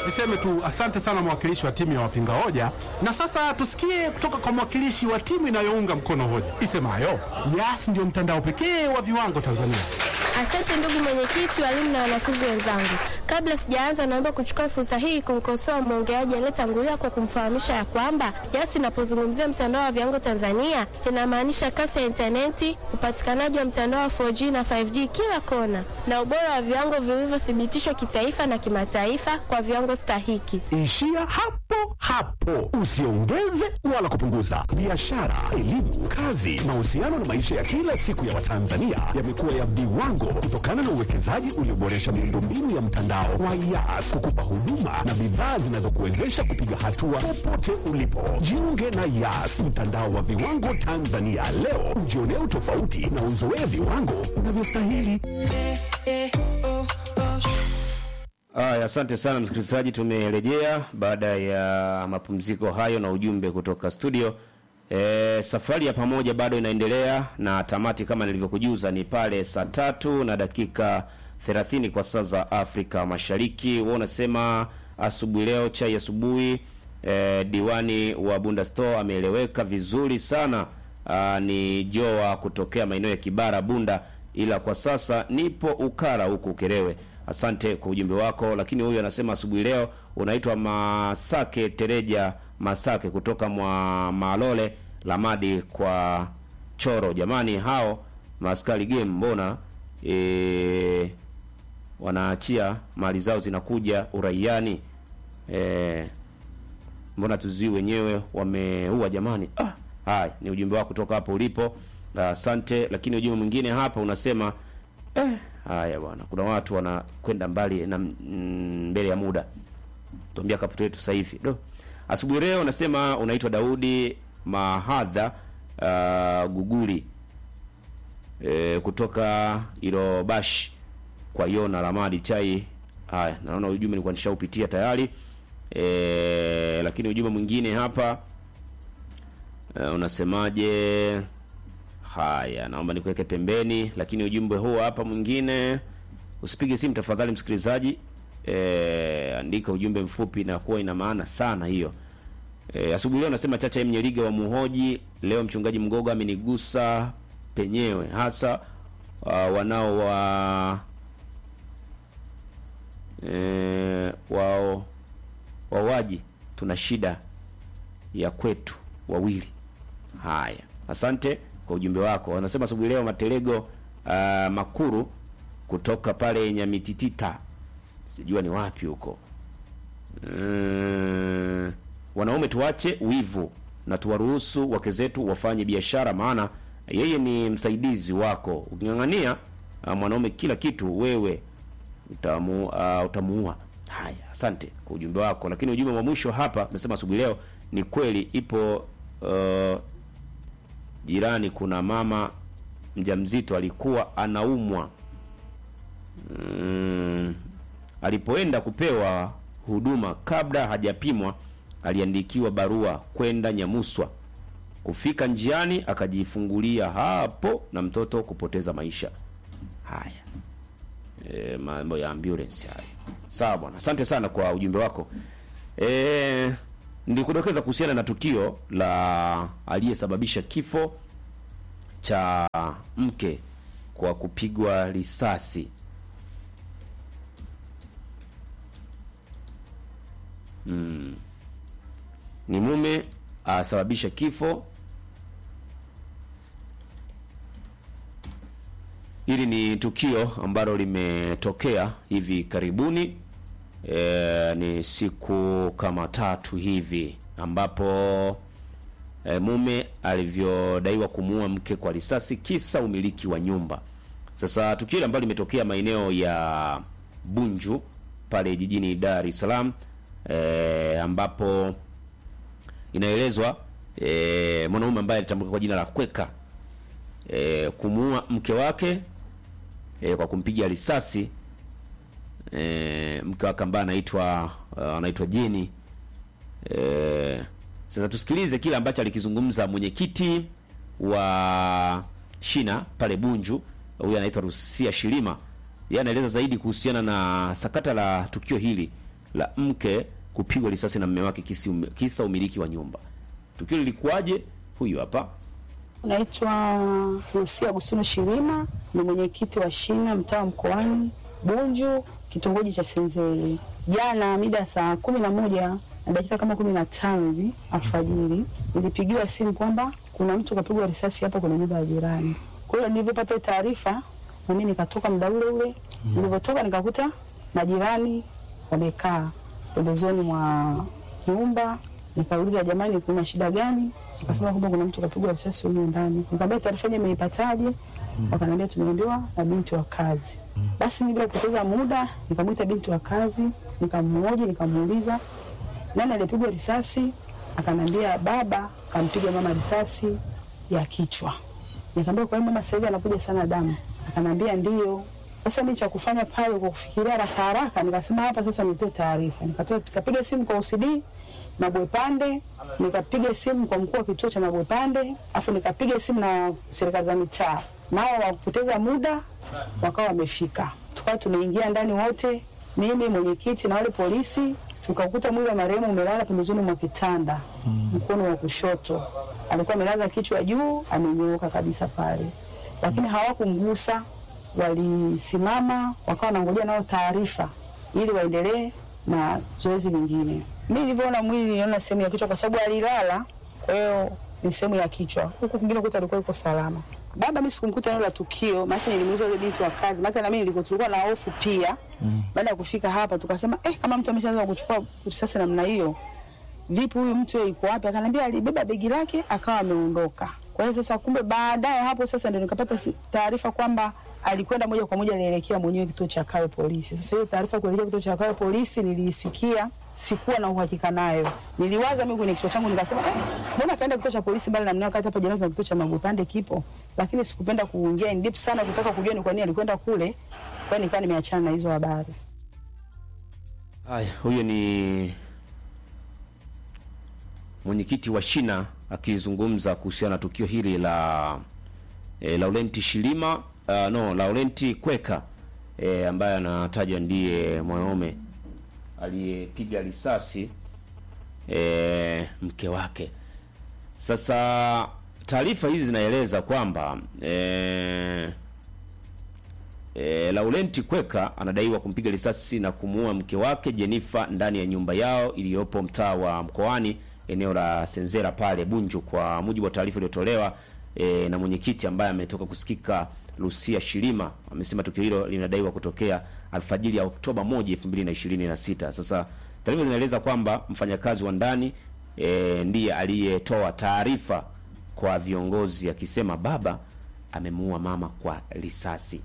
Niseme tu asante sana mwakilishi wa timu ya wapinga hoja, na sasa tusikie kutoka kwa mwakilishi wa timu inayounga mkono hoja isemayo Yas ndio mtandao pekee wa viwango Tanzania. Asante ndugu mwenyekiti, walimu na wanafunzi wenzangu. Kabla sijaanza, naomba kuchukua fursa hii kumkosoa mwongeaji aliyetangulia kwa kumfahamisha ya kwamba Yas inapozungumzia mtandao wa viwango Tanzania inamaanisha kasi ya intaneti, upatikanaji wa mtandao wa 4G na 5G kila kona, na ubora wa viwango vilivyothibitishwa kitaifa na kimataifa kwa viwango stahiki. Ishia hapo hapo, usiongeze wala kupunguza. Biashara, elimu, kazi, mahusiano na maisha ya kila siku ya Watanzania yamekuwa ya viwango kutokana na uwekezaji ulioboresha miundombinu ya mtandao wa Yas kukupa huduma na bidhaa zinazokuwezesha kupiga hatua popote ulipo. Jiunge na Yas, mtandao wa viwango Tanzania leo, ujionee utofauti na uzoee viwango unavyostahili. Aya, asante sana msikilizaji, tumerejea baada ya mapumziko hayo na ujumbe kutoka studio. E, safari ya pamoja bado inaendelea na tamati kama nilivyokujuza ni pale saa tatu na dakika 30 kwa saa za Afrika Mashariki. Wewe unasema asubuhi leo chai asubuhi. E, diwani wa Bunda Store ameeleweka vizuri sana. Aa, ni Joa kutokea maeneo ya Kibara Bunda, ila kwa sasa nipo Ukara huku Ukerewe. Asante kwa ujumbe wako. Lakini huyu anasema asubuhi leo unaitwa Masake Tereja Masake kutoka mwa Malole Lamadi kwa Choro. Jamani, hao maskari game mbona e, wanaachia mali zao zinakuja uraiani e, mbona tuzii wenyewe wameua jamani. Ah, haya ni ujumbe wako kutoka hapo ulipo, asante. Lakini ujumbe mwingine hapa unasema eh, haya bwana, kuna watu wanakwenda mbali na mm, mbele ya muda. Tuambia kaputo yetu sasa hivi do asubuhi leo unasema unaitwa Daudi Mahadha uh, Guguli e, kutoka Ilobashi kwa Yona Ramadi chai. Haya, naona ujumbe nilikuwa nishaupitia tayari e, lakini ujumbe mwingine hapa e, unasemaje? Haya, naomba nikuweke pembeni, lakini ujumbe huu hapa mwingine, usipige simu tafadhali msikilizaji. E, andika ujumbe mfupi na kuwa ina maana sana hiyo. E, asubuhi leo nasema Chacha Mnyeliga wa Muhoji, leo mchungaji Mgogo amenigusa penyewe hasa uh, wanao wa e, wao wawaji, tuna shida ya kwetu wawili. Haya, asante kwa ujumbe wako. Wanasema asubuhi leo Matelego uh, Makuru kutoka pale Nyamititita, sijua ni wapi huko. Mm, wanaume tuache wivu na tuwaruhusu wake zetu wafanye biashara, maana yeye ni msaidizi wako. Uking'ang'ania uh, mwanaume kila kitu, wewe utamu, uh, utamuua. Haya, asante kwa ujumbe wako. Lakini ujumbe wa mwisho hapa amesema asubuhi leo, ni kweli ipo uh, jirani kuna mama mjamzito alikuwa anaumwa mm, alipoenda kupewa huduma kabla hajapimwa aliandikiwa barua kwenda Nyamuswa. Kufika njiani akajifungulia hapo na mtoto kupoteza maisha. Haya, e, mambo ya ambulance haya. Sawa bwana, asante sana kwa ujumbe wako. E, nilikudokeza kuhusiana na tukio la aliyesababisha kifo cha mke kwa kupigwa risasi. Mm. Ni mume asababisha kifo. Hili ni tukio ambalo limetokea hivi karibuni. E, ni siku kama tatu hivi ambapo e, mume alivyodaiwa kumuua mke kwa risasi kisa umiliki wa nyumba. Sasa tukio ambalo limetokea maeneo ya Bunju pale jijini Dar es Salaam e, ambapo inaelezwa e, mwanaume ambaye alitambulika kwa jina la Kweka e, kumuua mke wake e, kwa kumpiga risasi e, mke wake ambaye anaitwa uh, anaitwa Jeni e, sasa tusikilize kile ambacho alikizungumza mwenyekiti wa shina pale Bunju, huyu anaitwa Rusia Shilima. Yeye anaeleza zaidi kuhusiana na sakata la tukio hili la mke kupigwa risasi na mume wake kisi, kisa umiliki wa nyumba. Tukio lilikuwaje? Huyu hapa. Naitwa Lucia Agustino Shirima, ni mwenyekiti wa shina mtaa wa Mkoani Bunju, kitongoji cha Senzeli. Jana mida ya saa kumi na moja na dakika kama kumi na tano hivi alfajiri nilipigiwa simu kwamba kuna mtu kapigwa risasi hapa kwenye nyumba ya jirani. Kwa hiyo nilivyopata hii taarifa, na mimi nikatoka muda ule ule. Nilivyotoka nikakuta majirani wamekaa pembezoni mwa nyumba nikauliza jamani, kuna shida gani? Akasema kwamba kuna mtu kapigwa risasi huko ndani. Nikamwambia taarifa yenyewe imeipataje? Wakaniambia tumeambiwa na binti wa kazi. Basi mimi bila kupoteza muda nikamwita binti wa kazi, nikamhoji, nikamuuliza nani alipigwa risasi. Akaniambia baba kampiga mama risasi ya kichwa. Nikamwambia kwa hiyo mama sasa hivi anavuja sana damu. Akaniambia ndio. Sasa mimi cha kufanya pale kwa kufikiria haraka haraka, nikasema hapa sasa nitoe taarifa. Nikatoa nikapiga simu kwa OCD Mabwepande, nikapiga simu kwa mkuu wa kituo cha Mabwepande, afu nikapiga simu na serikali za mitaa, nao wakupoteza muda wakawa wamefika. Tukawa tumeingia ndani wote, mimi mwenyekiti na wale polisi, tukakuta mwili wa marehemu umelala pembezoni mwa kitanda, mkono wa kushoto. Alikuwa amelaza kichwa juu, amenyooka kabisa pale, lakini hawakumgusa. Walisimama wakawa wanangojea nao taarifa ili waendelee na zoezi lingine. Mi nilivyoona mwili niliona sehemu ya kichwa, kwa sababu alilala, kwa hiyo ni sehemu ya kichwa. Huku kwingine kuta alikuwa yuko salama. Baba mi sikumkuta eneo la tukio, maana nilimuuliza yule binti wa kazi, maana na mimi nilikuwa tulikuwa na hofu pia. Baada ya kufika hapa tukasema eh, kama mtu ameshaanza kuchukua risasi namna hiyo, vipi huyu mtu yeye yuko wapi? Akaniambia alibeba begi lake akawa ameondoka. Kwa hiyo sasa, kumbe baadaye hapo sasa ndio nikapata si- taarifa kwamba alikwenda moja kwa moja alielekea mwenyewe kituo cha Kawe polisi. Sasa hiyo taarifa kuelekea kituo cha Kawe polisi niliisikia, sikuwa na uhakika nayo. Niliwaza mimi kwenye kichwa changu nikasema, eh, mbona kaenda kituo cha polisi mbali na mnao wakati hapa jirani kuna kituo cha Magupande kipo. Lakini sikupenda kuingia in deep sana kutaka kujua ni kwa nini alikwenda kule. Kwa hiyo nikawa nimeachana na hizo habari. Haya, huyo ni mwenyekiti wa shina akizungumza kuhusiana na tukio hili la e, Laurenti Shilima uh, no Laurenti Kweka e, ambaye anatajwa ndiye mwanaume aliyepiga risasi e, mke wake. Sasa taarifa hizi zinaeleza kwamba e, E, Laurenti Kweka anadaiwa kumpiga risasi na kumuua mke wake Jenifa ndani ya nyumba yao iliyopo mtaa wa Mkoani eneo la Senzera pale Bunju, kwa mujibu wa taarifa iliyotolewa e, na mwenyekiti ambaye ametoka kusikika Lucia Shilima. Amesema tukio hilo linadaiwa kutokea alfajiri ya Oktoba 1, 2026. Sasa taarifa zinaeleza kwamba mfanyakazi wa ndani e, ndiye aliyetoa taarifa kwa viongozi akisema baba amemuua mama kwa risasi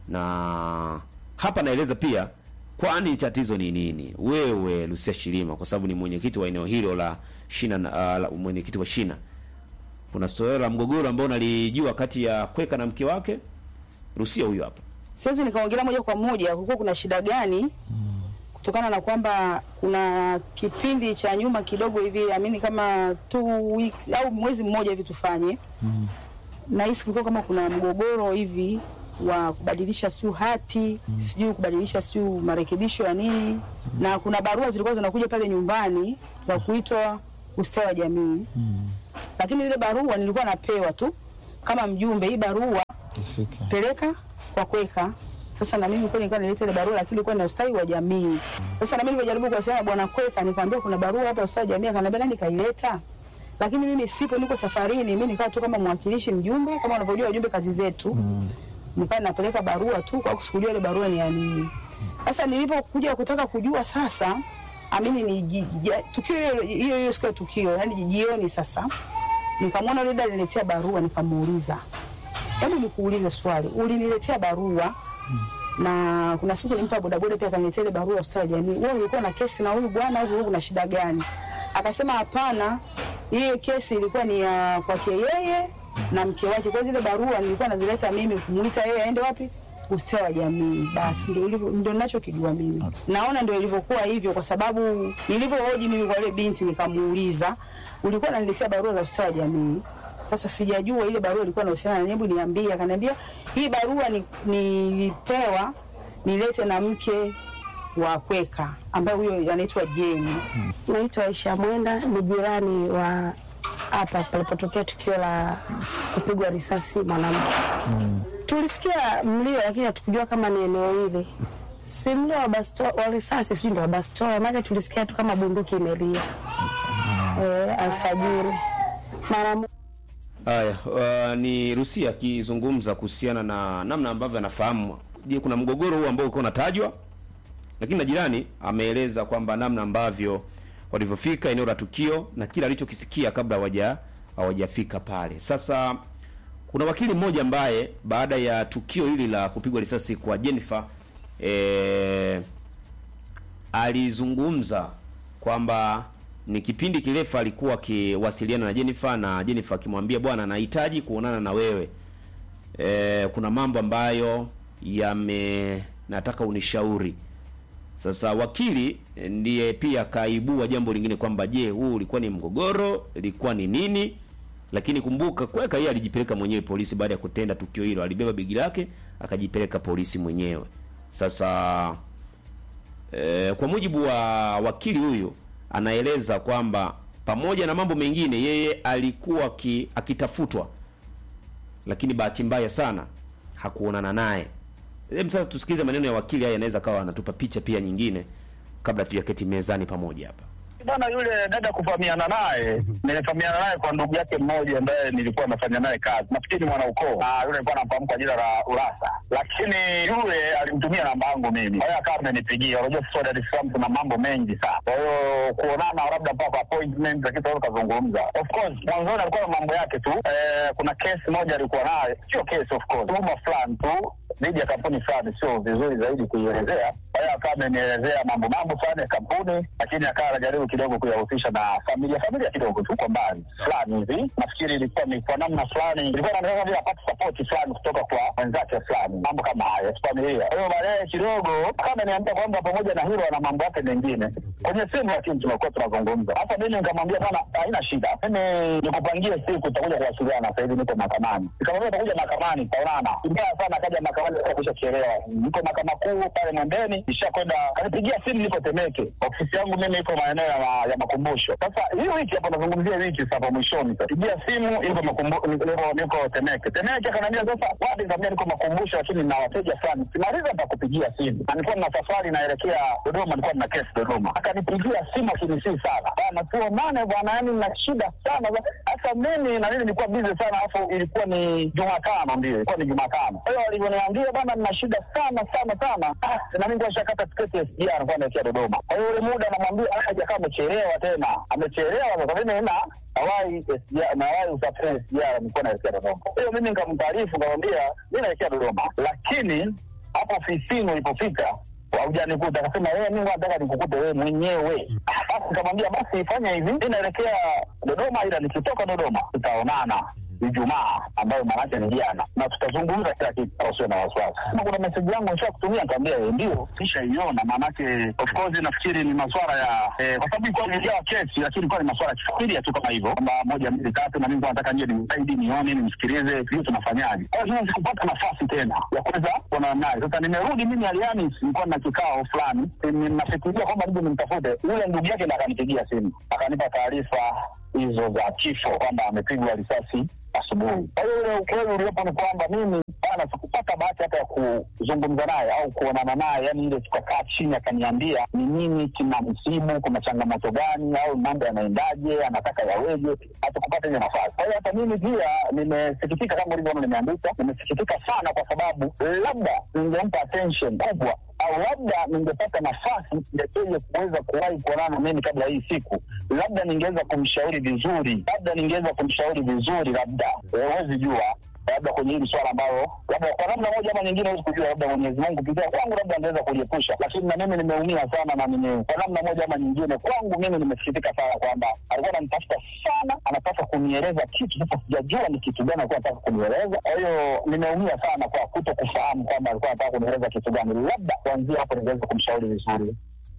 na hapa naeleza pia kwani tatizo ni nini wewe Lucia Shilima kwa sababu ni mwenyekiti wa eneo hilo la shina na- uh, la- mwenyekiti wa shina kuna suala la mgogoro ambao nalijua kati ya Kweka na mke wake Lucia huyu hapa siwezi nikaongelea moja kwa moja kulikuwa kuna shida gani kutokana na kwamba kuna kipindi cha nyuma kidogo hivi amini kama two weeks au mwezi mmoja hivi tufanye mm. nahisi kulikuwa kama kuna mgogoro hivi wa kubadilisha siu hati mm. sijui kubadilisha siu marekebisho ya nini mm. na kuna barua zilikuwa zinakuja pale nyumbani za kuitwa ustawi wa jamii mm. lakini zile barua nilikuwa napewa tu kama mjumbe hii barua ifike peleka kwa Kweka. Sasa na mimi kweli nilikuwa nileta ile barua, lakini ilikuwa na ustawi wa jamii. Sasa na mimi nilipojaribu kuwasiliana na bwana Kweka, nikamwambia kuna barua hapa ustawi wa jamii, akaniambia nani kaileta, lakini mimi sipo, niko safarini. Mimi nikawa tu kama mwakilishi mjumbe, kama unavyojua wajumbe kazi zetu mm. nikawa napeleka barua tu, kwa sikujua ile barua ni ya nini. Sasa nilipokuja kutaka kujua sasa amini ni ji- ji- tukio hilo- hiyo hiyo siku ya tukio, yani jioni sasa nikamwona yule dada aliniletea barua, nikamuuliza hebu nikuulize swali, uliniletea barua na kuna siku nilimpa bodaboda pia akaniletea ile barua hospitali ya jamii. Wewe ulikuwa na kesi na huyu bwana au kulikuwa kuna shida gani? Akasema hapana, hiyo kesi ilikuwa ni ya kwake yeye na mke wake. Kwa hiyo zile barua nilikuwa nazileta mimi kumuita yeye aende wapi? Ustawi wa jamii. Basi ndio ilivyo, ndio ninachokijua mimi. Naona ndio ilivyokuwa hivyo, kwa sababu nilivyohoji mimi kwa ile binti nikamuuliza, ulikuwa unaniletea barua za ustawi wa jamii sasa sijajua ile barua ilikuwa inahusiana na hebu niambie. Akaniambia hii barua ni- nilipewa nilete na mke wa Kweka ambaye huyo anaitwa Jeni. Naitwa Aisha Mwenda, ni jirani wa hapa palipotokea tukio la kupigwa risasi mwanamke. Tulisikia mlio, lakini hatukujua kama ni eneo hili. Si mlio wa basto- wa risasi, sijui ndio wa bastola, maana tulisikia tu kama bunduki imelia eh, alfajiri mara mo- Haya, uh, ni Rusia akizungumza kuhusiana na namna ambavyo anafahamu. Je, kuna mgogoro huu ambao ulikuwa unatajwa, lakini na jirani ameeleza kwamba namna ambavyo walivyofika eneo la tukio na kila alichokisikia kabla hawaja hawajafika pale. Sasa kuna wakili mmoja ambaye baada ya tukio hili la kupigwa risasi kwa Jennifer eh, alizungumza kwamba ni kipindi kirefu alikuwa akiwasiliana na Jennifer na Jennifer akimwambia bwana, nahitaji kuonana na wewe e, kuna mambo ambayo yame nataka unishauri. Sasa wakili eh, ndiye pia kaibua jambo lingine kwamba je, huu ulikuwa ni mgogoro, ilikuwa ni nini? Lakini kumbuka kweka yeye alijipeleka mwenyewe polisi baada ya kutenda tukio hilo, alibeba begi lake akajipeleka polisi mwenyewe. Sasa E, kwa mujibu wa wakili huyu anaeleza kwamba pamoja na mambo mengine yeye alikuwa ki, akitafutwa lakini bahati mbaya sana hakuonana naye. Hebu sasa tusikilize maneno ya wakili haya, anaweza kawa anatupa picha pia nyingine kabla tujaketi mezani pamoja hapa. Bwana yule dada kufahamiana naye, nilifahamiana naye kwa ndugu yake mmoja ambaye nilikuwa nafanya naye kazi, nafikiri mwana ukoo, na yule alikuwa anamfahamu kwa jina la Urasa, lakini yule alimtumia namba yangu mimi, kwa hiyo akawa amenipigia. Unajua sisi wa Dar es Salaam tuna mambo mengi sana, kwa hiyo kuonana labda mpaka appointment, lakini tunaweza kuzungumza. Of course mwanzoni alikuwa na mambo yake tu. Eh, kuna kesi moja alikuwa nayo, sio kesi of course, tuhuma fulani tu dhidi ya kampuni fulani, sio vizuri zaidi kuielezea. Kwa hiyo akawa amenielezea mambo mambo fulani ya kampuni, lakini akawa anajaribu kidogo kuyahusisha na familia familia kidogo tu kwa mbali fulani hivi. Nafikiri ilikuwa ni kwa namna fulani, ilikuwa na vile apate support fulani kutoka kwa wenzake fulani, mambo kama hayo ya familia. Kwa hiyo baadaye kidogo akawa ameniambia kwamba pamoja na hilo ana mambo yake mengine kwenye simu, lakini tumekuwa tunazungumza. Sasa mimi nikamwambia bwana, haina shida, mimi nikupangie siku, tutakuja kuwasiliana. Sasa hivi niko mahakamani, nikamwambia tutakuja mahakamani, tutaonana. Mbaya sana akaja mahakamani kusha chelewa, niko mahakama kuu pale Mwembeni, nishakwenda kanipigia simu, niko Temeke, ofisi yangu mimi iko maeneo ya, ma, ya makumbusho. Sasa hii wiki hapa nazungumzia wiki sasa mwishoni, sasa pigia simu, iko makumbu- niko niko Temeke. Temeke akaniambia sasa, wapi? Nikamwambia niko makumbusho, lakini na wateja fulani, simaliza nitakupigia simu, na nilikuwa na safari naelekea Dodoma, nilikuwa na kesi Dodoma. Akanipigia simu akinisii sana bana, tuonane bwana, yani na shida sana. Sasa mimi na mimi nilikuwa busy sana, alafu ilikuwa ni Jumatano, ndio ilikuwa ni Jumatano. Kwa hiyo alivyoniambia bana, nina shida sana sana sana, ah, na mimi nishakata tiketi ya SGR, nilikuwa naelekea Dodoma. Kwa hiyo ule muda namwambia, ah, hajakaa amechelewa tena, amechelewa sasa. Mimi na awai SGR na awai usafiri SGR, nilikuwa naelekea Dodoma. Kwa hiyo mimi nikamtaarifu, nikamwambia mimi naelekea Dodoma, lakini hapo ofisini ulipofika haujanikuta. Akasema wewe, mimi nataka nikukute wewe mwenyewe. Ah, Basi nikamwambia basi fanya hivi, mimi naelekea Dodoma, ila nikitoka Dodoma tutaonana Ijumaa ambayo maanake ni jana, na tutazungumza kila kitu, usio na wasiwasi. Kama kuna meseji yangu nisha kutumia, nikamwambia yeye ndio nishaiona. Maanake of course nafikiri ni maswala ya eh, kwa sababu ilikuwa imejawa kesi, lakini ilikuwa ni maswala ya kifamilia tu kama hivyo, kwamba moja mbili tatu, na mimi nilikuwa nataka nije nimsaidi, nione, nimsikilize, hiyo tunafanyaje. Kwa hiyo sikupata nafasi tena ya kuweza kuonana naye. Sasa nimerudi mimi Alhamisi, nilikuwa na kikao fulani, nafikiria kwamba nije nimtafute yule ndugu yake, na akanipigia simu akanipa taarifa hizo za kifo kwamba amepigwa risasi asubuhi. Kwa hiyo ule ukweli uliopo ni kwamba mimi bana, sikupata bahati hata ya kuzungumza naye au kuonana naye, yani ile tukakaa chini akaniambia ni nini kina msibu, kuna changamoto gani, au mambo yanaendaje, anataka yaweje. Hatukupata hiyo nafasi. Kwa hiyo hata mimi pia nimesikitika, kama ulivyoona nimeandika, nimesikitika sana, kwa sababu labda ningempa attention kubwa au labda ningepata nafasi ya yeye kuweza kuwahi kuonana na mimi kabla hii siku, labda ningeweza kumshauri vizuri, labda ningeweza kumshauri vizuri, labda huwezi jua, labda kwenye hili swala ambalo labda kwa namna moja ama nyingine huwezi kujua, labda Mwenyezi Mungu kupitia kwangu labda angeweza kuliepusha, lakini na mimi nimeumia sana, na nime kwa namna moja ama nyingine, kwangu mimi nimesikitika sana kwamba alikuwa ananitafuta sana, anataka kunieleza kitu. Sasa sijajua ni kitu gani alikuwa anataka kunieleza. Kwa hiyo nimeumia sana kwa kuto kufahamu kwamba alikuwa anataka kunieleza kitu gani. Labda kuanzia hapo ningeweza kumshauri vizuri.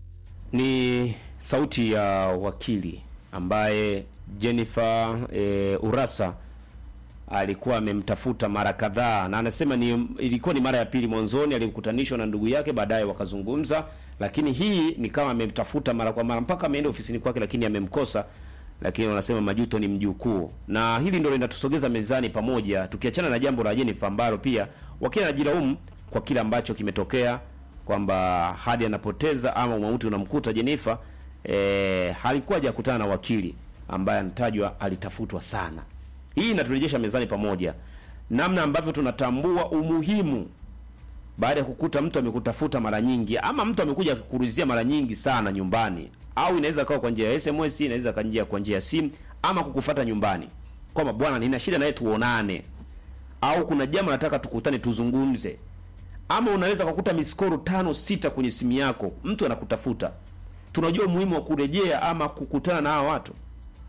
Ni sauti ya wakili ambaye Jennifer e, Urasa alikuwa amemtafuta mara kadhaa, na anasema ni ilikuwa ni mara ya pili. Mwanzoni alimkutanishwa na ndugu yake, baadaye wakazungumza, lakini hii ni kama amemtafuta mara kwa mara mpaka ameenda ofisini kwake, lakini amemkosa. Lakini wanasema majuto ni mjukuu, na hili ndio linatusogeza mezani pamoja, tukiachana na jambo la Jennifer ambalo pia wakili anajilaumu kwa kile ambacho kimetokea kwamba hadi anapoteza ama mauti unamkuta Jennifer eh, halikuwa hajakutana na wakili ambaye anatajwa alitafutwa sana. Hii inaturejesha mezani pamoja, namna ambavyo tunatambua umuhimu baada ya kukuta mtu amekutafuta mara nyingi ama mtu amekuja kukuruzia mara nyingi sana nyumbani, au inaweza kawa kwa njia ya SMS, inaweza kwa njia kwa njia ya simu ama kukufata nyumbani, kwamba bwana, nina shida naye tuonane, au kuna jambo nataka tukutane tuzungumze, ama unaweza kukuta miskoro tano sita kwenye simu yako, mtu anakutafuta. Tunajua umuhimu wa kurejea ama kukutana na hawa watu.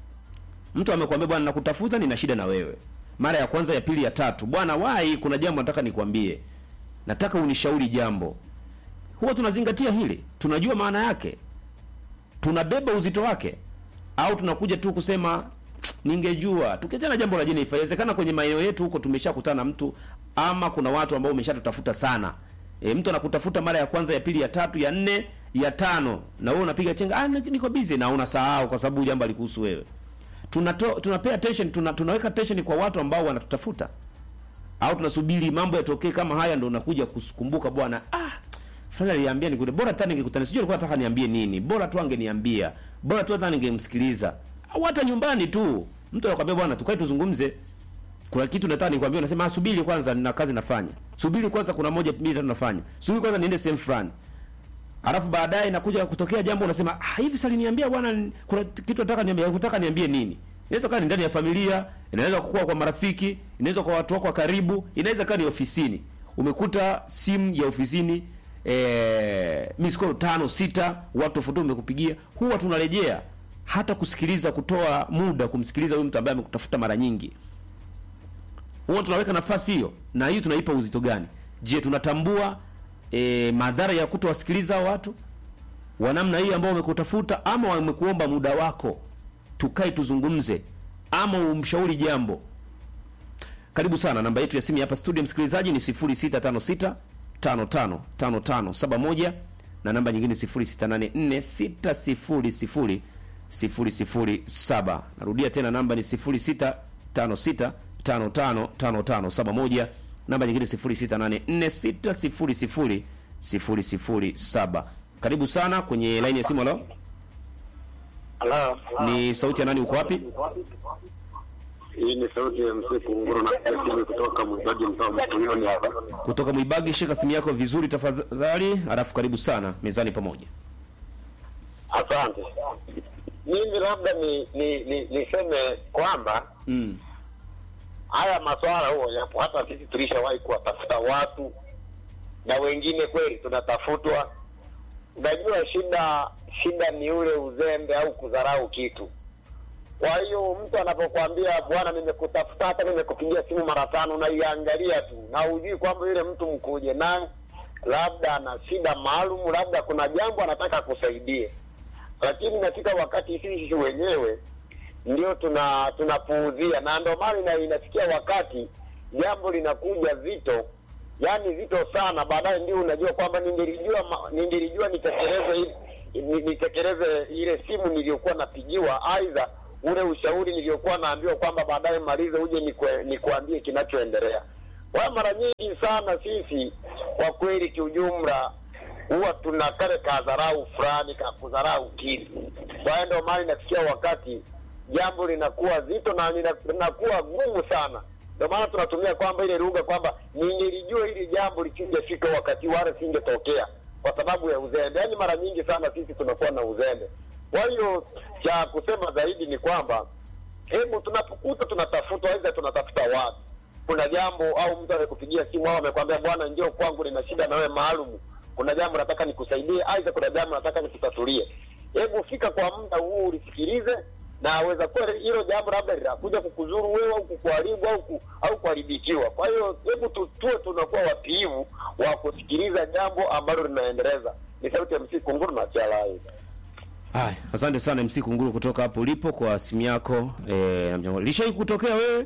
Mtu amekwambia bwana, nakutafuta, nina shida na wewe, mara ya kwanza, ya pili, ya tatu, bwana wai, kuna jambo nataka nikwambie nataka unishauri jambo. Huwa tunazingatia hili, tunajua maana yake, tunabeba uzito wake, au tunakuja tu kusema "Tsk, ningejua. Tukiachana jambo la Jennifer, inawezekana kwenye maeneo yetu huko tumeshakutana na mtu, ama kuna watu ambao umeshatutafuta sana. E, mtu anakutafuta mara ya kwanza, ya pili, ya tatu, ya nne, ya tano, na wewe unapiga chenga, ah, niko busy, na unasahau kwa sababu jambo alikuhusu wewe. Tunato, tunapea attention, tuna, tunaweka attention kwa watu ambao wanatutafuta au tunasubiri mambo yatokee kama haya ndo unakuja kukumbuka bwana ah fulani aliambia nikute bora hata ningekutana sijui alikuwa anataka niambie nini bora tu angeniambia bora tu hata ningemsikiliza au hata nyumbani tu mtu anakuambia bwana tukae tuzungumze kuna kitu nataka nikwambie unasema ah, subiri kwanza nina kazi nafanya subiri kwanza kuna moja mbili tatu nafanya subiri kwanza niende sehemu fulani alafu baadaye inakuja kutokea jambo unasema ah hivi sasa aliniambia bwana kuna kitu nataka niambie kutaka niambie nini inaweza kuwa ni ndani ya familia inaweza kuwa kwa marafiki inaweza kwa watu wako wa karibu inaweza kuwa ni ofisini umekuta simu ya ofisini eh miskoro tano sita watu tofauti umekupigia huwa tunarejea hata kusikiliza kutoa muda kumsikiliza huyu mtu ambaye amekutafuta mara nyingi huwa tunaweka nafasi hiyo na hiyo tunaipa uzito gani je tunatambua e, madhara ya kutowasikiliza hao watu wa namna hii ambao wamekutafuta ama wamekuomba muda wako tukae tuzungumze ama umshauri jambo karibu sana namba yetu ya simu hapa studio msikilizaji ni 0656 555571 na namba nyingine 0684 600 narudia tena namba ni 0656 555571 namba nyingine 0684 600 karibu sana kwenye laini ya simu leo Halo. ni sauti ya nani uko wapi Hii ni sauti ya mzee Kunguru na simu kutoka Mwibaji mtaa Mkuyuni hapa. kutoka Mwibagi. Shika simu yako vizuri tafadhali, alafu karibu sana mezani pamoja. Asante. Mimi labda ni ni ni niseme kwamba Mm. haya maswala huo yapo, hata sisi tulishawahi kuwatafuta watu na wengine kweli tunatafutwa. Unajua shida shida ni ule uzembe au kudharau kitu. Kwa hiyo mtu anapokuambia bwana, nimekutafuta hata nimekupigia simu mara tano, unaiangalia tu na hujui kwamba yule mtu mkuje naye labda ana shida maalum, labda kuna jambo anataka kusaidie, lakini inafika wakati sisi wenyewe ndio tuna tunapuuzia, na ndio maana ina- inafikia wakati jambo linakuja zito, yani zito sana, baadaye ndio unajua kwamba ningelijua ma- ningelijua nitekeleze hili- ni- nitekeleze ile simu niliyokuwa napigiwa, aidha ule ushauri niliyokuwa naambiwa kwamba baadaye malize uje nikwe- nikuambie kinachoendelea. Kwa hiyo mara nyingi sana sisi kwa kweli, kiujumla huwa tuna kale kadharau fulani ka kudharau kitu. Kwa hiyo ndio maana inafikia wakati jambo linakuwa zito na lina- linakuwa gumu sana. Ndio maana tunatumia kwamba ile lugha kwamba ningelijua hili jambo lisingefika wakati wala singetokea kwa sababu ya uzembe. Yaani mara nyingi sana sisi tunakuwa na uzembe. Kwa hiyo cha kusema zaidi ni kwamba hebu tunapokuta tunatafuta, aidha tunatafuta watu, kuna jambo au mtu amekupigia simu au amekwambia bwana, njoo kwangu, nina shida na wewe maalum, kuna jambo nataka nikusaidie, aidha kuna jambo nataka nikutatulie. Hebu fika kwa muda huu ulisikilize, na aweza kuwa hilo jambo labda linakuja kukuzuru wewe au kukuharibu au ku, au kuharibikiwa. Kwa hiyo hebu tu- tuwe tunakuwa watiivu wa kusikiliza jambo ambalo linaendeleza. Ni sauti ya MC Kunguru na Chalai. Haya, asante sana MC Kunguru kutoka hapo ulipo kwa simu yako. Eh, lishai kutokea wewe?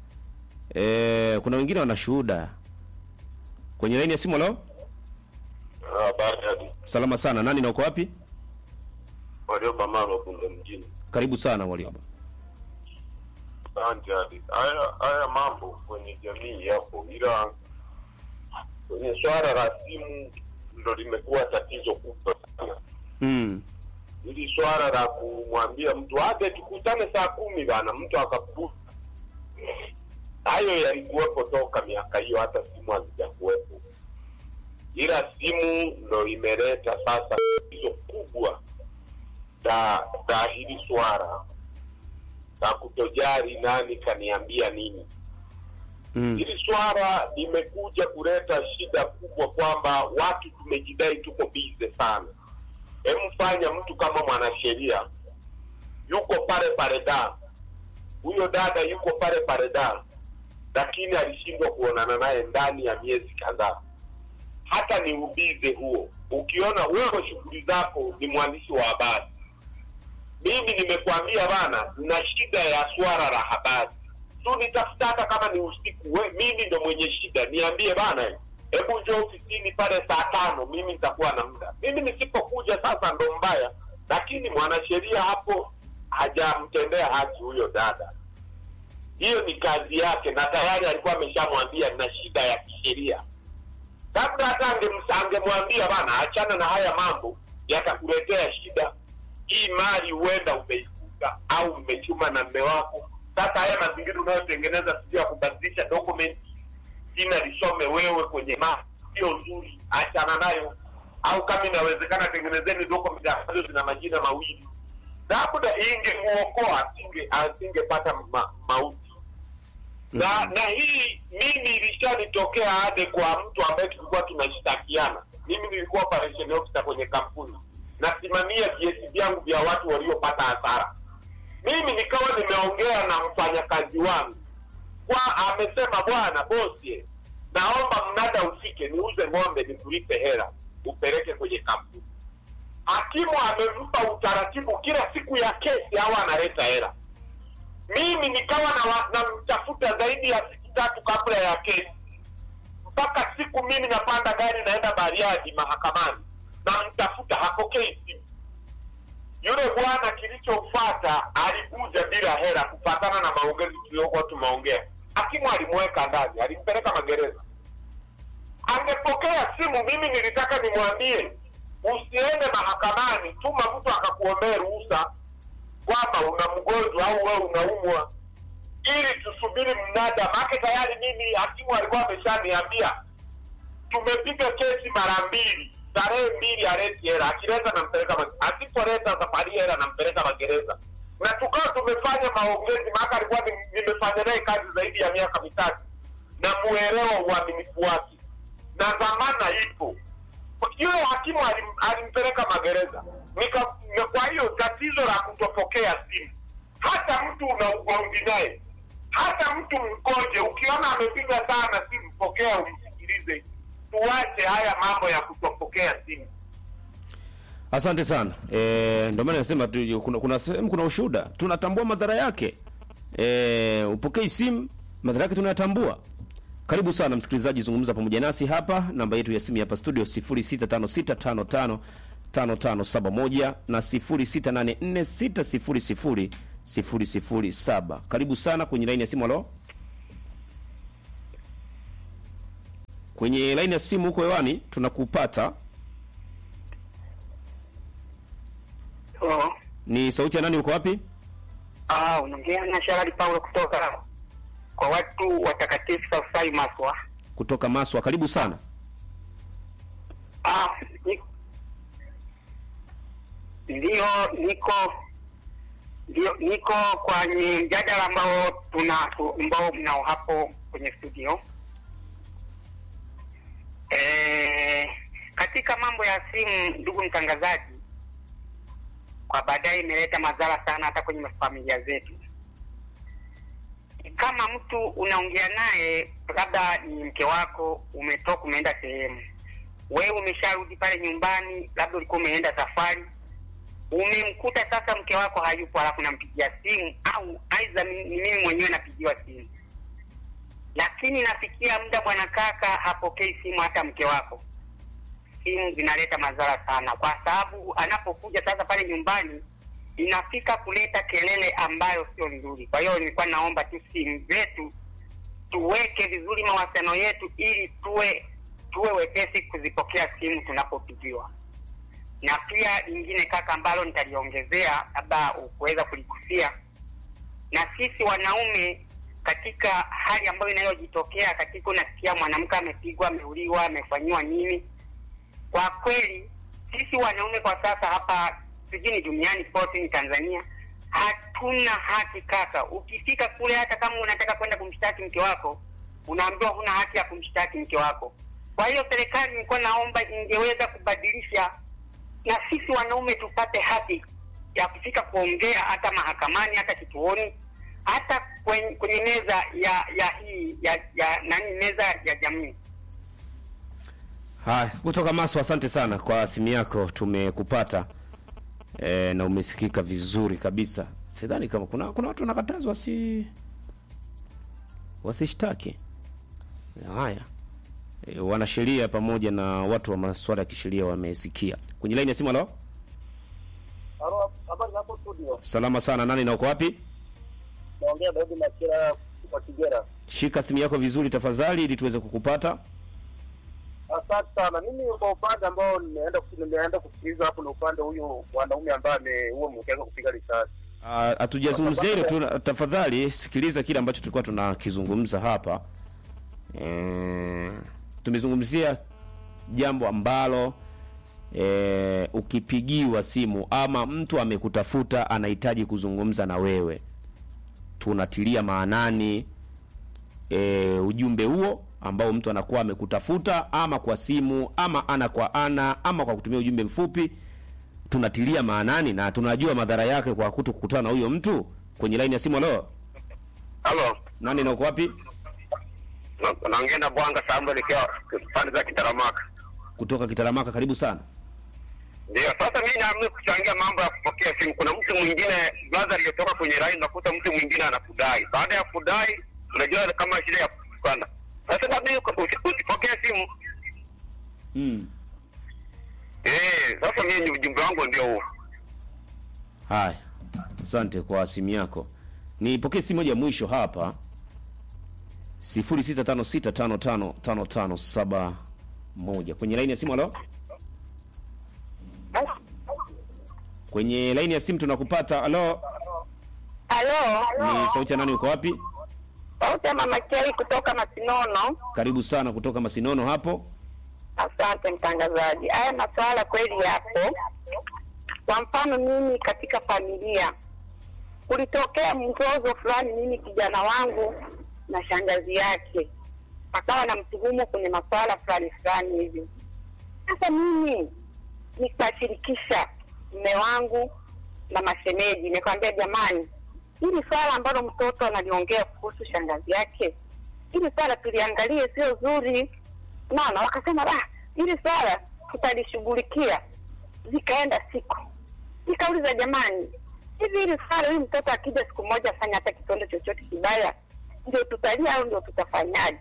Eh, kuna wengine wana shuhuda kwenye laini ya simu leo. Habari Salama sana. Nani na uko wapi? Warioba Maro Bunda mjini. Karibu sana Warioba. Asante hadi. Haya haya mambo kwenye jamii yapo, ila kwenye swala la simu ndo limekuwa tatizo kubwa sana. Mm. Hili swala la kumwambia mtu aje tukutane saa kumi bana, mtu akaputa. Hayo yalikuwepo toka miaka hiyo, hata simu hazijakuwepo, ila simu ndo imeleta sasa tatizo kubwa la la hili swala la kutojali nani kaniambia nini. Mm. Hili swala limekuja kuleta shida kubwa kwamba watu tumejidai tuko bize sana. Hebu fanya mtu kama mwanasheria yuko pale pale da, huyo dada yuko pale pale da, lakini alishindwa kuonana naye ndani ya miezi kadhaa. Hata ni ubize huo. Ukiona wewe shughuli zako ni mwandishi wa habari, mimi nimekwambia bana, na shida ya swala la habari tu, nitafuta hata kama ni usiku. We, mimi ndo mwenye shida, niambie bana, hebu njoo ofisini pale saa tano, mimi nitakuwa na muda. Mimi nisipokuja sasa ndo mbaya, lakini mwanasheria hapo hajamtendea haki huyo dada. Hiyo ni kazi yake, na tayari alikuwa ameshamwambia na shida ya kisheria. Labda hata angemsa- angemwambia bana, achana na haya mambo, yatakuletea shida. Hii mali huenda umeikuta au umechuma na mme wako. Sasa haya mazingira unayotengeneza sio ya kubadilisha document, jina lisome wewe kwenye mali, sio nzuri, achana nayo. Au kama inawezekana, tengenezeni document ambazo zina majina mawili, labda ingemuokoa, asinge asingepata ma, mauti na na hii mimi ilishanitokea hade kwa mtu ambaye tulikuwa tunashtakiana. Mimi nilikuwa operation officer kwenye kampuni, nasimamia viesi vyangu vya watu waliopata hasara. Mimi nikawa nimeongea na mfanyakazi wangu kwa amesema, bwana bosi, naomba mnada ufike, niuze ng'ombe nikulipe hela upeleke kwenye kampuni. Hakimu amempa utaratibu, kila siku ya kesi au analeta hela mimi nikawa na namtafuta zaidi ya siku tatu kabla ya kesi, mpaka siku mimi napanda gari naenda Bariadi mahakamani, namtafuta hapokei simu. Yule bwana kilichomfuata alikuja bila hela, kufatana na maongezi tuliokuwa tumeongea. Hakimu alimweka ndani, alimpeleka magereza. Angepokea simu, mimi nilitaka nimwambie usiende mahakamani, tuma mtu akakuombee ruhusa kwamba una mgonjwa au wewe unaumwa, ili tusubiri mnada. Maake tayari mimi hakimu alikuwa ameshaniambia tumepiga kesi mara mbili, tarehe mbili aleti hela, akileta nampeleka, ma- asipoleta safari hela nampeleka magereza, na tukawa tumefanya maongezi. Maaka alikuwa ni- nimefanya naye kazi zaidi ya miaka mitatu, na muelewa uaminifu wake na dhamana ipo yule hakimu alim, alimpeleka magereza nika, na kwa hiyo tatizo la kutopokea simu, hata mtu una ugomvi naye, hata mtu mkoje, ukiona amepiga sana simu, pokea umsikilize. Tuache haya mambo ya kutopokea simu. Asante sana. E, ndio maana nasema tu kuna kuna sehemu kuna ushuhuda. Tunatambua madhara yake. E, upokei simu, madhara yake tunayatambua. Karibu sana msikilizaji, zungumza pamoja nasi hapa. Namba yetu ya simu hapa studio 0656555571 na 0684600007. Karibu sana kwenye laini ya simu. Halo, kwenye laini ya simu huko hewani tunakupata. Oh, Ni sauti ya nani? Uko wapi? ah, unaongea na Sharali Paulo kutoka kwa watu watakatifu Safai Maswa. Kutoka Maswa. Karibu sana. Ah, ni- ndio niko ndio niko kwenye mjadala ambao tuna ambao mnao hapo kwenye studio. Eh, katika mambo ya simu, ndugu mtangazaji, kwa baadaye imeleta madhara sana hata kwenye familia zetu. Kama mtu unaongea naye, labda ni mke wako, umetoka umeenda sehemu, wewe umesharudi pale nyumbani, labda ulikuwa umeenda safari, umemkuta sasa mke wako hayupo, halafu nampigia simu au aidha ni ni mimi mwenyewe napigiwa simu, lakini nafikia muda bwana kaka hapokei simu hata mke wako. simu zinaleta madhara sana, kwa sababu anapokuja sasa pale nyumbani inafika kuleta kelele ambayo sio nzuri. Kwa hiyo nilikuwa naomba tu simu zetu tuweke vizuri mawasiliano yetu, ili tuwe tuwe wepesi kuzipokea simu tunapopigiwa. Na pia lingine kaka, ambalo nitaliongezea labda ukuweza kuligusia, na sisi wanaume katika hali ambayo inayojitokea katika, unasikia mwanamke amepigwa, ameuliwa, amefanyiwa nini, kwa kweli sisi wanaume kwa sasa hapa sijini duniani pote ni Tanzania hatuna haki kaka. Ukifika kule, hata kama unataka kwenda kumshtaki mke wako, unaambiwa huna haki ya kumshtaki mke wako. Kwa hiyo serikali nilikuwa naomba ingeweza kubadilisha na sisi wanaume tupate haki ya kufika kuongea hata mahakamani, hata kituoni, hata kwenye, kwenye meza ya ya hii ya, ya nani, meza ya jamii. Haya, kutoka Maso, asante sana kwa simu yako, tumekupata e, na umesikika vizuri kabisa. Sidhani kama kuna kuna watu wanakatazwa wasi wasishtaki. Haya, e, wanasheria pamoja na watu wa masuala ya kisheria wamesikia. Kwenye laini ya simu, halo, Habari hapo studio. salama sana. Nani na uko wapi? Naongea Daudi Machira kwa Kigera. Shika simu yako vizuri tafadhali, ili tuweze kukupata. Asante sana. Mimi kwa upande ambao nimeenda nimeenda kusikiliza hapo, na upande huyu mwanaume ambaye ameua mke wake kupiga risasi. Ah, Hatujazungumzia hilo tu, tafadhali sikiliza kile ambacho tulikuwa tunakizungumza hapa. E, tumezungumzia jambo ambalo e, ukipigiwa simu ama mtu amekutafuta anahitaji kuzungumza na wewe, tunatilia maanani e, ujumbe huo ambao mtu anakuwa amekutafuta ama kwa simu ama ana kwa ana ama kwa kutumia ujumbe mfupi tunatilia maanani na tunajua madhara yake kwa kuto kukutana na huyo mtu kwenye laini ya simu. Halo, Halo, nani na uko wapi? na- naongea na Bwanga Samuel ikiwa pande za Kitaramaka. Kutoka Kitaramaka, karibu sana. Ndio, sasa mimi naamua kuchangia mambo ya kupokea simu. Kuna mtu mwingine brother aliyotoka kwenye line, nakuta mtu mwingine anakudai. Baada ya kudai, unajua kama shida ya kutukana. Sasa baada ya usipokea simu Mm. eh, sasa mimi ni ujumbe wangu ndio huo. Haya, asante kwa simu yako. Nipokee simu moja ya mwisho hapa, 0656555571 kwenye laini ya simu. Halo, kwenye laini ya simu tunakupata. Halo, Halo, ni sauti ya nani? Uko wapi? sauti ya mama Kei kutoka Masinono. Karibu sana kutoka Masinono hapo. Asante mtangazaji. Haya masuala kweli yapo. Kwa mfano, mimi katika familia kulitokea mzozo fulani, mimi kijana wangu na shangazi yake akawa na mtuhumu kwenye masuala fulani fulani hivi. Sasa mimi nikashirikisha mme wangu na mashemeji, nikamwambia jamani, hili swala ambalo mtoto analiongea kuhusu shangazi yake, hili swala tuliangalie, sio zuri. Naona wakasema ah, hili swala tutalishughulikia. Zikaenda siku, nikauliza jamani, hivi hili swala, huyu mtoto akija siku moja afanya hata kitendo chochote kibaya, ndio tutalia au ndio tutafanyaje?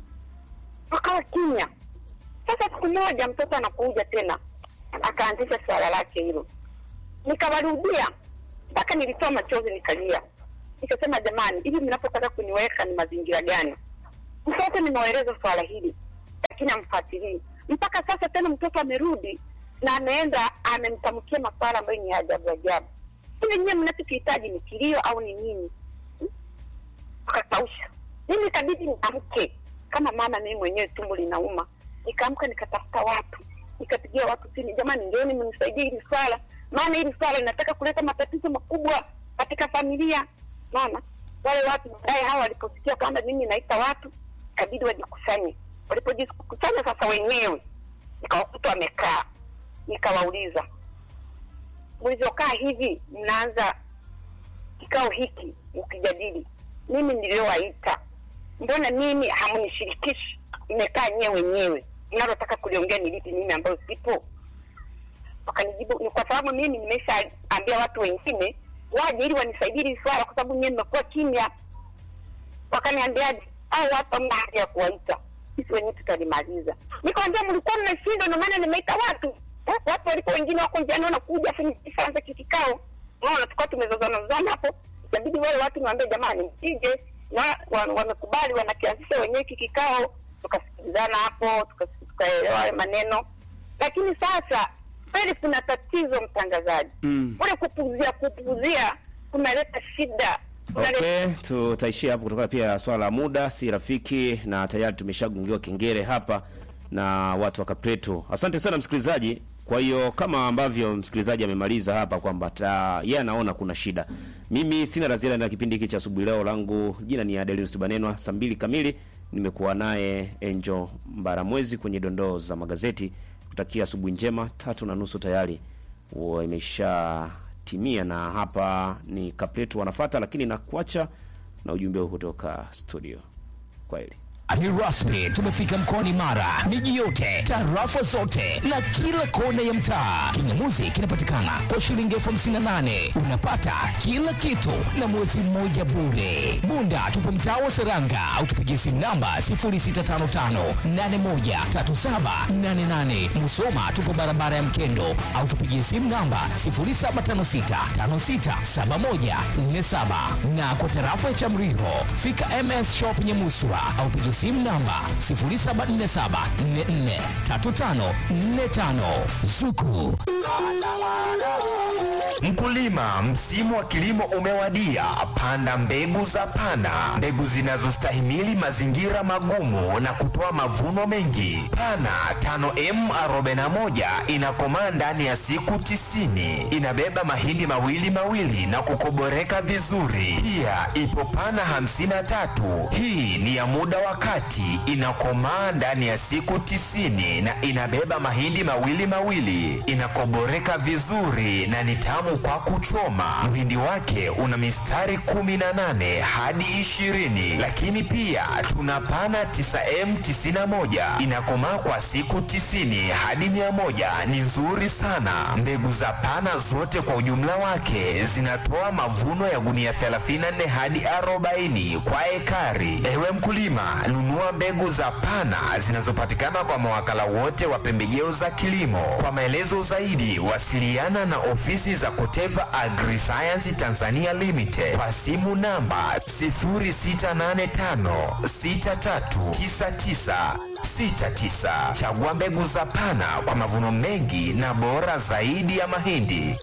Wakawa kimya. Sasa siku moja mtoto anakuja tena, akaanzisha swala lake hilo, nikawarudia mpaka nilitoa machozi nikalia, nikasema jamani, hivi mnapotaka kuniweka ni mazingira gani? Mtoto nimewaeleza swala hili, lakini amfuatilii mpaka sasa. Tena mtoto amerudi na ameenda amemtamkia maswala ambayo ni ya ajabu ajabu. Hivi nyie mnachokihitaji ni kilio au ni nini? Hmm? Akakausha. Mimi ikabidi niamke kama mama, mimi mwenyewe tumbo linauma, nikaamka nikatafuta watu, nikapigia watu simu, jamani, njooni mnisaidie hili swala, maana hili swala linataka kuleta matatizo makubwa katika familia. Maana wale watu baadaye hawa waliposikia kwamba mimi naita watu, ikabidi wajikusanye. Walipojikusanya sasa wenyewe, nikawakuta wamekaa, nikawauliza mlivyokaa hivi, mnaanza kikao hiki mkijadili, mimi niliyowaita, mbona mimi hamunishirikishi? Mmekaa nyewe wenyewe, mnalotaka kuliongea ni lipi mimi ambayo sipo? Wakanijibu ni kwa sababu mimi nimeshaambia watu wengine waje ili wanisaidie hili swala, kwa sababu nyewe mmekuwa kimya. Wakaniambiaje? au watu hamna haja ya kuwaita, sisi wenyewe tutalimaliza. Nikamwambia mlikuwa mmeshindwa, ndio maana nimeita watu Eh, watu waliko wengine wako njiani wanakuja afu nikifanza kikikao, unaona, tukawa tumezozana zozana hapo, ikabidi wale watu niwaambie, jamani, msije na wa- wamekubali, wanakianzisha wenyewe hiki kikao, tukasikilizana hapo, tuka- tukaelewa hayo maneno, lakini sasa kweli kuna tatizo, mtangazaji, Mm. ule kupuzia kupuzia kunaleta shida kunaleta Okay, tutaishia hapo kutokana pia na swala la muda si rafiki, na tayari tumeshagungiwa kengele hapa na watu wa Kapreto. Asante sana msikilizaji. Kwa hiyo kama ambavyo msikilizaji amemaliza hapa kwamba ta- yeye anaona kuna shida, mimi sina la ziada na kipindi hiki cha asubuhi leo. Langu jina ni Adelinus Banenwa. Saa mbili kamili nimekuwa naye Angel Mbaramwezi kwenye dondoo za magazeti. Kutakia asubuhi njema. Tatu na nusu tayari huwa imeshatimia, na hapa ni Kapletu wanafata, lakini nakuacha na ujumbe huu kutoka studio. Kwaheri. Ni rasmi tumefika mkoani Mara, miji yote, tarafa zote na kila kona ya mtaa. Kingamuzi kinapatikana kwa shilingi elfu hamsini na nane unapata kila kitu na mwezi mmoja bure. Bunda tupo mtaa wa Seranga au tupigie simu namba 0655813788. Musoma tupo barabara ya Mkendo au tupigie simu namba 0756567147 na kwa tarafa ya Chamriho fika MS Shop Nyamuswa au pigie simu namba 0747443545 Zuku Mkulima, msimu wa kilimo umewadia. Panda mbegu za Pana, mbegu zinazostahimili mazingira magumu na kutoa mavuno mengi. Pana 5M41 inakomaa ndani ya siku tisini. Inabeba mahindi mawili mawili na kukoboreka vizuri. Pia ipo Pana 53, hii ni ya muda wa kati, inakomaa ndani ya siku tisini na inabeba mahindi mawili mawili, inakoboreka vizuri na ni tamu kwa kuchoma. Mhindi wake una mistari 18 hadi 20, lakini pia tuna pana 9M91 inakomaa kwa siku 90 hadi 100. Ni nzuri sana. Mbegu za pana zote kwa ujumla wake zinatoa mavuno ya gunia 34 hadi 40 kwa ekari. Ewe mkulima, nunua mbegu za pana zinazopatikana kwa mawakala wote wa pembejeo za kilimo. Kwa maelezo zaidi, wasiliana na ofisi za Koteva Agriscience Tanzania Limited kwa simu namba 0685639969. Chagua mbegu za pana kwa mavuno mengi na bora zaidi ya mahindi.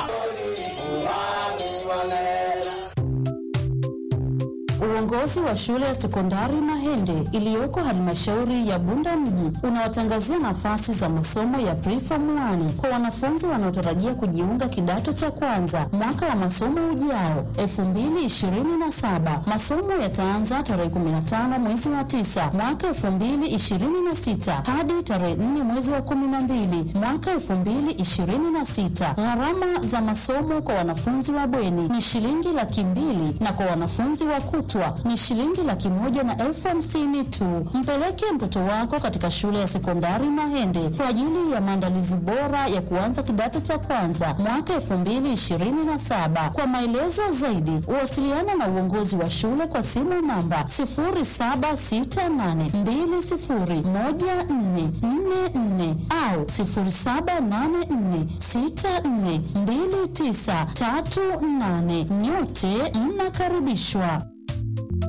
Uongozi wa shule ya sekondari Mahende iliyoko halmashauri ya Bunda mji unawatangazia nafasi za masomo ya preform 1 kwa wanafunzi wanaotarajia kujiunga kidato cha kwanza mwaka wa masomo ujao 2027. Masomo yataanza tarehe 15 mwezi wa 9 mwaka 2026 hadi tarehe 4 mwezi wa 12 mwaka 2026. Gharama za masomo kwa wanafunzi wa bweni ni shilingi laki mbili na kwa wanafunzi wa kutwa ni shilingi laki moja na elfu hamsini tu. Mpeleke mtoto wako katika shule ya sekondari Mahende kwa ajili ya maandalizi bora ya kuanza kidato cha kwanza mwaka elfu mbili ishirini na saba. Kwa maelezo zaidi, wasiliana na uongozi wa shule kwa simu namba sifuri saba sita nane mbili sifuri moja nne nne nne au sifuri saba nane nne sita nne mbili tisa tatu nane. Nyote mnakaribishwa.